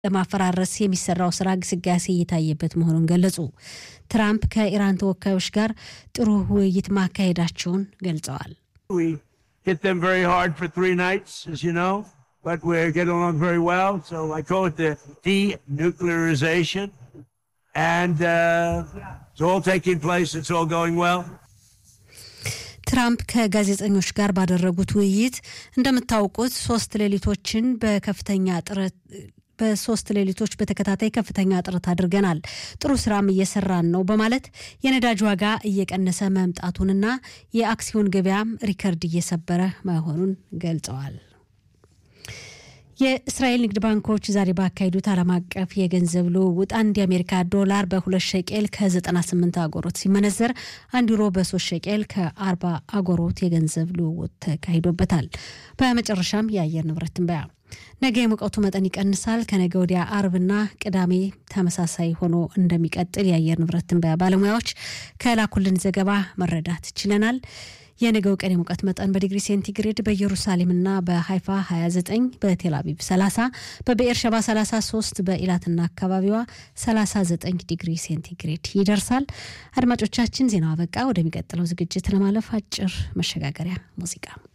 ለማፈራረስ የሚሰራው ስራ ግስጋሴ እየታየበት መሆኑን ገለጹ። ትራምፕ ከኢራን ተወካዮች ጋር ጥሩ ውይይት ማካሄዳቸውን ገልጸዋል። hit them very hard for three nights, as you know, but we're getting along very well. So I call it the denuclearization. And uh, it's all taking place. It's all going well. ትራምፕ ከጋዜጠኞች ጋር ባደረጉት ውይይት እንደምታውቁት ሶስት ሌሊቶችን በከፍተኛ ጥረት በሶስት ሌሊቶች በተከታታይ ከፍተኛ ጥረት አድርገናል። ጥሩ ስራም እየሰራን ነው በማለት የነዳጅ ዋጋ እየቀነሰ መምጣቱንና የአክሲዮን ገበያም ሪከርድ እየሰበረ መሆኑን ገልጸዋል። የእስራኤል ንግድ ባንኮች ዛሬ ባካሄዱት ዓለም አቀፍ የገንዘብ ልውውጥ አንድ የአሜሪካ ዶላር በሁለት ሸቄል ከ98 አጎሮት ሲመነዘር አንድ ዩሮ በሶስት ሸቄል ከ40 አጎሮት የገንዘብ ልውውጥ ተካሂዶበታል። በመጨረሻም የአየር ንብረት ትንበያ ነገ የሙቀቱ መጠን ይቀንሳል። ከነገ ወዲያ አርብና ቅዳሜ ተመሳሳይ ሆኖ እንደሚቀጥል የአየር ንብረት ትንበያ ባለሙያዎች ከላኩልን ዘገባ መረዳት ችለናል። የነገው ቀን የሙቀት መጠን በዲግሪ ሴንቲግሬድ በኢየሩሳሌምና በሀይፋ 29፣ በቴል አቪቭ 30፣ በብኤር ሸባ 33፣ በኢላትና አካባቢዋ 39 ዲግሪ ሴንቲግሬድ ይደርሳል። አድማጮቻችን ዜናው አበቃ። ወደሚቀጥለው ዝግጅት ለማለፍ አጭር መሸጋገሪያ ሙዚቃ